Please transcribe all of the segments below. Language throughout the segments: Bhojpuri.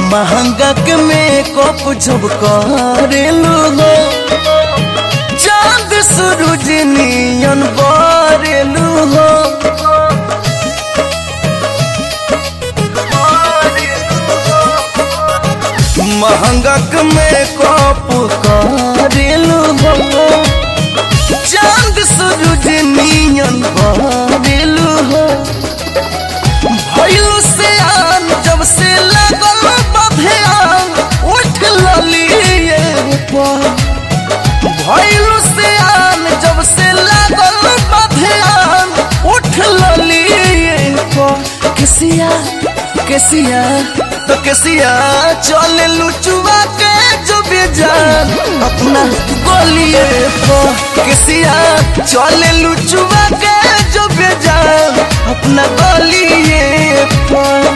महंगा के मेकअप जब करेलू हो चांद सूरज नियन बरेलू हो महंगा के मेकअप करेलू हो चांद सूरज नियन बरेलू हो भइल से आन जब से लगल बधियान उठ ललिए पर भइल से आन जब से लगल बधियान उठ ललिए पर केसिया केसिया तो केसिया चल लुचुआ के जो बेजान अपना गोलिए पर केसिया चल लुचुआ के जो बेजान अपना गोलिए पर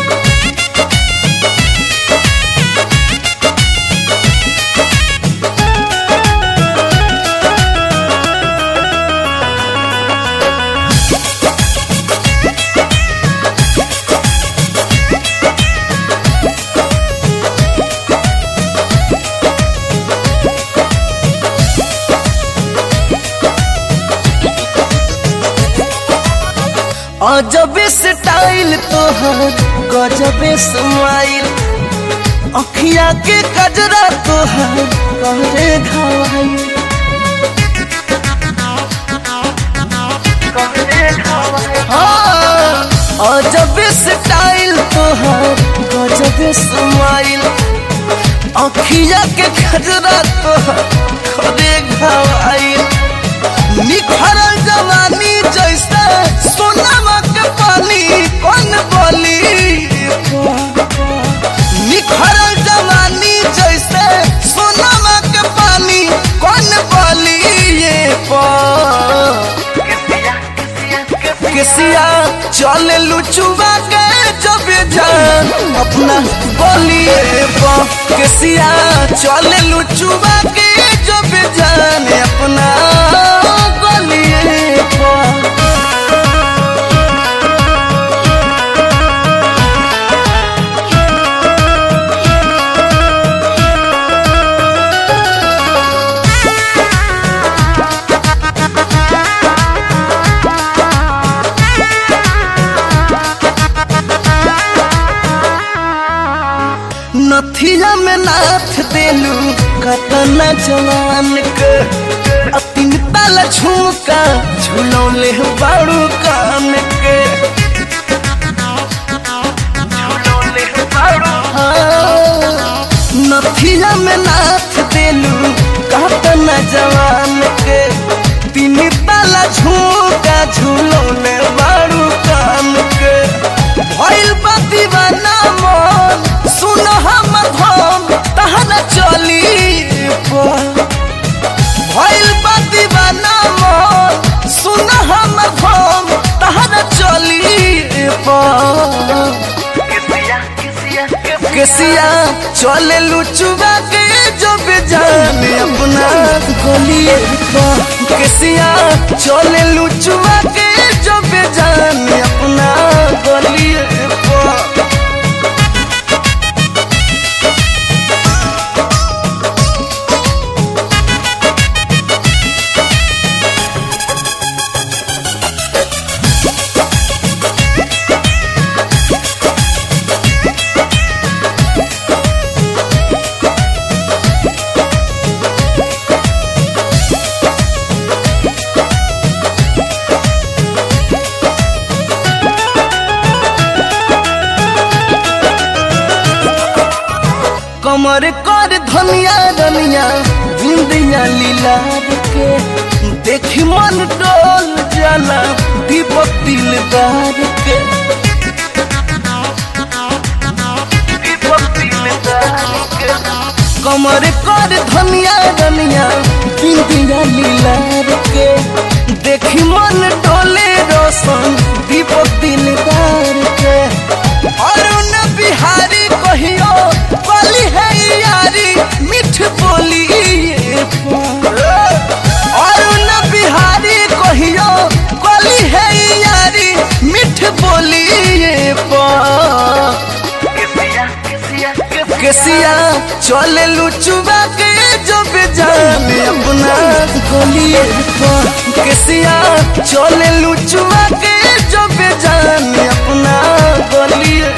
अजबे स्टाइल तोहर गजबे स्माइल अखिया के कजरा तोहर करे घायल हाँ, अजबे स्टाइल तोहर गजबे स्माइल अखिया के कजरा तोहर करे घायल निखरल जवानी जैसे सोनमा के पानी कौन बोली निखरल जवानी जैसे सोनमा के पानी कौन बोली ये केसिया चल लुचुआ के जब जान अपना बोलिए केसिया चल लुचुआ के जब जान अपना बोलिए नथिया में नाथ देलू कतना जवान के आ तीन ताला झुमका झुलौले बाड़ू कान के हाँ, नथिया में नाथ देलू कतना जवान के तीन ताला झुमका झुलौले बाड़ू कान के भइल बा दीवाना मन सुन हम धम तहन चली भइल बा दीवाना मन सुन हम धम तहन चली केसिया चले लुचुआ के जो बेजान अपना गोलिए केसिया चले लुचुआ के जो बेजान अपना गोलिए पर कमर कर धनिया रनिया बिंदिया लीलार के देखी मन डोल जाला दीपक दिलदार के कमर कर धनिया रनिया बिंदिया लीलार के देखी मन डोले रोशन दीपक दिलदार के अरुण बिहारी कहियो बोली है यारी मिठ बोली अरुण बिहारी कहियो बोली है यारी मिठ बोली केसिया चले लुचुआ के जो बेजान अपना गोलिए पर केसिया चले लुचुआ के जो बेजान अपना गोलिए